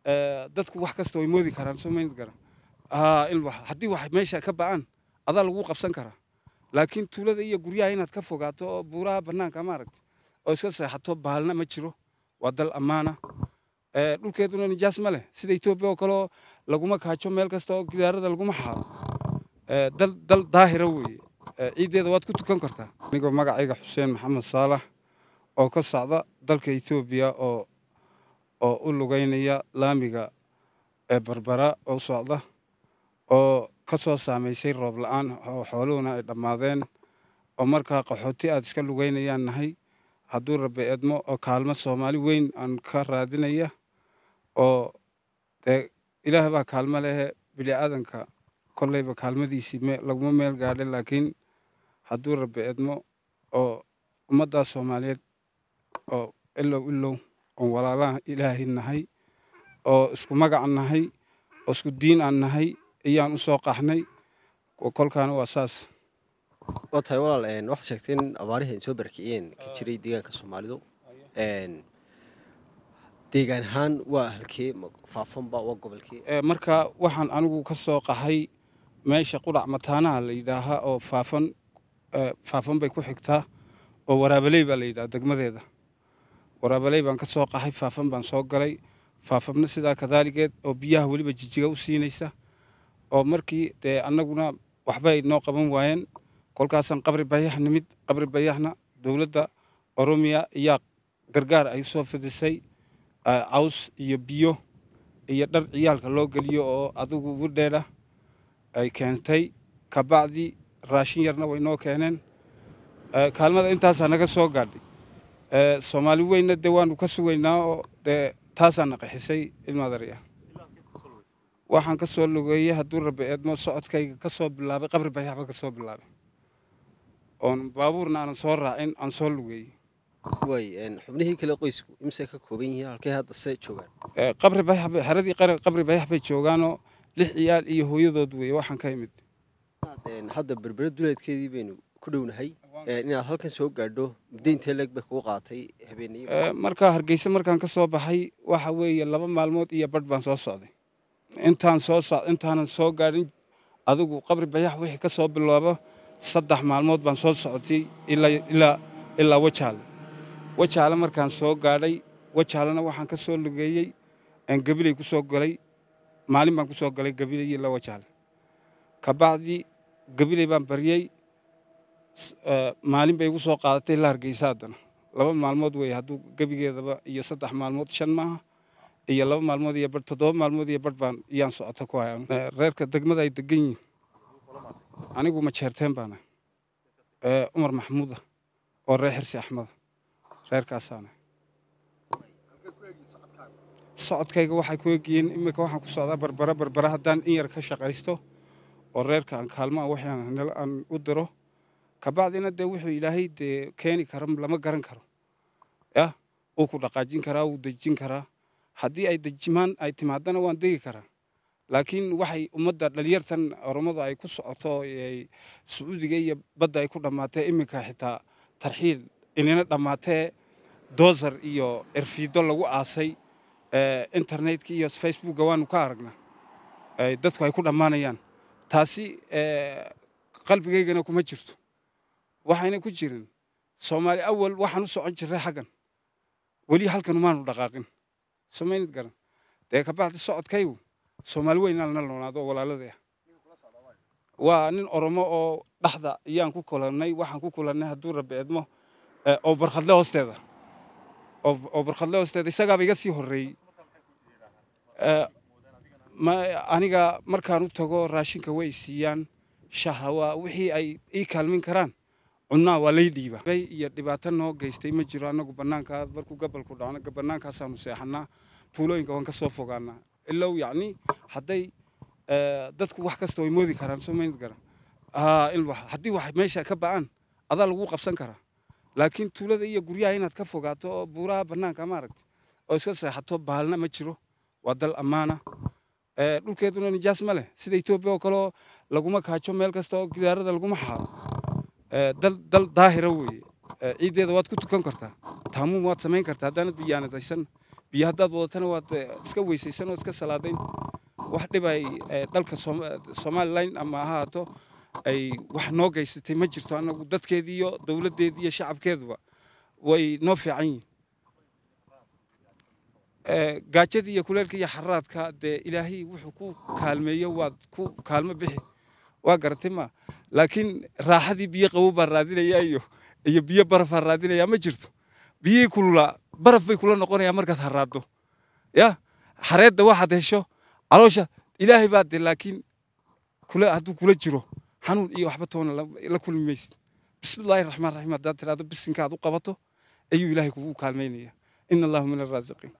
dadku wax kasta way moodi karaan soo maynad garan haddii wax meesha ka ba'aan adaa lagu qabsan karaa laakiin tuulada iyo guryaha inaad ka fogaato oo buuraha bannaanka maaragta oo iska seexato baalna ma jiro waa dal ammaana dhulkeeduna nijaas ma leh sida etoobiya oo kaleo laguma kaajo meel kasta oo gidaarada laguma xaaro dal dal daahira weeye ciiddeeda waad ku tukan kartaa anigoo magacayga xuseen maxamed saalax oo ka socda dalka etoobiya oo oo u lugaynaya laamiga ee barbara oo socda oo ka soo saamaysay roob la-aan oo xooluhuna ay dhammaadeen oo markaa qaxooti aad iska lugaynayaan nahay hadduu rabbi edmo oo kaalmo soomaali weyn aan ka raadinaya oo dee ilaah baa kaalmo lehe bini aadanka kolleyba kaalmadiisii laguma meel gaadha laakiin hadduu rabbi edmo oo ummaddaa soomaaliyeed oo ilow ilow oon walaalaha ilaahay nahay oo isku magac nahay oo isku diin aan nahay ayaan u soo qaxnay kolkaana waa saas waa tahay walaal waxaad sheegtay in abaarihii ay soo barakiciyeen ka jiray deegaanka soomaalidu deegaan ahaan waa halkee faafanba waa gobolkee marka waxaan anigu ka soo qaxay meesha qudhac mataanaha la yidhaahaa oo faafan faafan bay ku xigtaa oo waraabaley baa la yidhaha degmadeeda waraabaley baan ka soo qaxay faafan baan soo galay faafamna sidaa kadaaligeed oo biyaha weliba jijiga u siinaysa oo markii dee annaguna waxbay noo qaban waayeen kolkaasaan qabri bayax nimid qabri bayaxna dowladda oromiya ayaa gargaar ay soo fidisay caws iyo biyo iyo dhar ciyaalka loo geliyo oo adigu widheedha ay keentay kabacdi raashin yarna way noo keeneen kaalmada intaasaa naga soo gaadhay soomaali weynna dee waanu ka sugaynaa oo dee taasaa na qaxisay ilmaadariya waxaan ka soo lugeeyey hadduu rabbi eedmo socodkayga ka soo bilaabay qabri bayaxba ka soo bilaabay oon baabuurna aanan soo raacin aan soo lugeeyey way xubnihii kale qoysku imse ka kooban yihiin halkee hadda se joogaan qabri bayax bay xeradii qabri bayax bay joogaanoo lix ciyaal iyo hooyadood weeye waxaan ka imid hadda berbere duleedkeedii baynu ku dhownahay inaad halkan soo gaadho muddo intee leeg bay kugu qaatay habeenayo markaa hargeysa markaan ka soo baxay waxa weeye laba maalmood iyo badh baan soo socday intaan soo so intaanan soo gaadhin adigu qabri bayax wixii ka soo bilaabo saddex maalmood baan soo socotay ilaa ilaa wajaale wajaale markaan soo gaadhay wajaalena waxaan ka soo lugeeyey gabiley ku soo galay maalin baan ku soo galay gabiley ilaa wajaale kabacdi gabiley baan baryey maalin bay igu soo qaadatay ilaa hargeysa haddana laba maalmood weeye hadduu gebigeedaba iyo saddex maalmood shan maaha iyo laba maalmood iyo badh toddoba maalmood iyo badh baan iyaan socota ku haya reerka degmada ay degan yihiin anigu ma jeerteen baana cumar maxamuuda oo reer xirsi axmeda reerkaasaana socodkayga waxay ku egyihiin iminka waxaan ku socdaa barbara barbara haddaan in yar ka shaqaysto oo reerka aan kaalmaa waxaan aan u diro kabacdina dee wuxuu ilaahay dee keeni kara lama garan karo yah wuu ku dhaqaajin karaa wuu dejin karaa haddii ay dejimaan ay timaadana waan degi karaa laakiin waxay ummadda dhalinyartan oromada ay ku socoto sacuudiga iyo badda ay ku dhammaatee iminka xitaa tarxiil inina dhammaatee doosar iyo erfiido lagu aasay internetka iyo facebookga waanu ka aragnaa dadku ay ku dhammaanayaan taasi qalbigaygana kuma jirto waxayna ku jirin soomaali awal waxaan u socon jirray xaggan weli halkan umaanu dhaqaaqin samaynad garan dee kabacdi socodkaygu soomaali weynaan la noonaado walaaladaya waa nin oromo oo dhaxda ayaan ku kulannay waxaan ku kulannay hadduu rabbi edmo oo barkhadle hoosteeda oo barkhadle hoosteeda isagaaba iga sii horreeyey aniga markaan u tago raashinka way siiyaan shaha waa wixii ay ii kaalmin karaan cunnaa waa lay dhiiba iyo dhibaato noo geystay ma jiro annagu bannaankaa markuu gabalku dhacno bannaankaasaanu seexannaa tuulooyinka waan ka soo fogaanaa ilow yacni hadday dadku wax kasta way moodi karaan soo maynad garan haddii wax meesha ka ba'aan adaa lagu qabsan karaa laakiin tuulada iyo guryaha inaad ka fogaato oo buuraha bannaanka maaragta oo iska seexato baalna ma jiro waa dal ammaana dhulkeeduna nijaas ma leh sida etoobiya oo kaleo laguma kaajo meel kasta oo gidaarada laguma xaaro dal dal daahira weeye ciiddeeda waad ku tukan kartaa taamuum waad samayn kartaa haddaanad biyaanadaysan biyo haddaad wadatana waad iska weysaysan oo iska salaadayn wax dhib ay dhalka somalilan ama ahaato ay wax noo geysatay ma jirto annagu dadkeedii iyo dowladdeedii iyo shacabkeeduba way noo fiican yihin gaajadii iyo kuleelka iyo xaraadka dee ilaahay wuxuu ku kaalmeeyo waad ku kaalmo bixi waa garatay ma laakiin raaxadii biyo qabow baa raadinaya iyo iyo biyo barafaa raadinaya ma jirto biyihii kululaa baraf bay kula noqonayaa markaad haraaddo ya xareedda waxaad hesho caloosha ilaahay baa de laakiin kula hadduu kula jiro xanuun iyo waxba toona la kulmi maysid bismillahi raxmaan raxiim haddaad tidhahdo bisinka aad u qabato ayuu ilaahay kugu kaalmaynaya ina allahu min alraasiqiin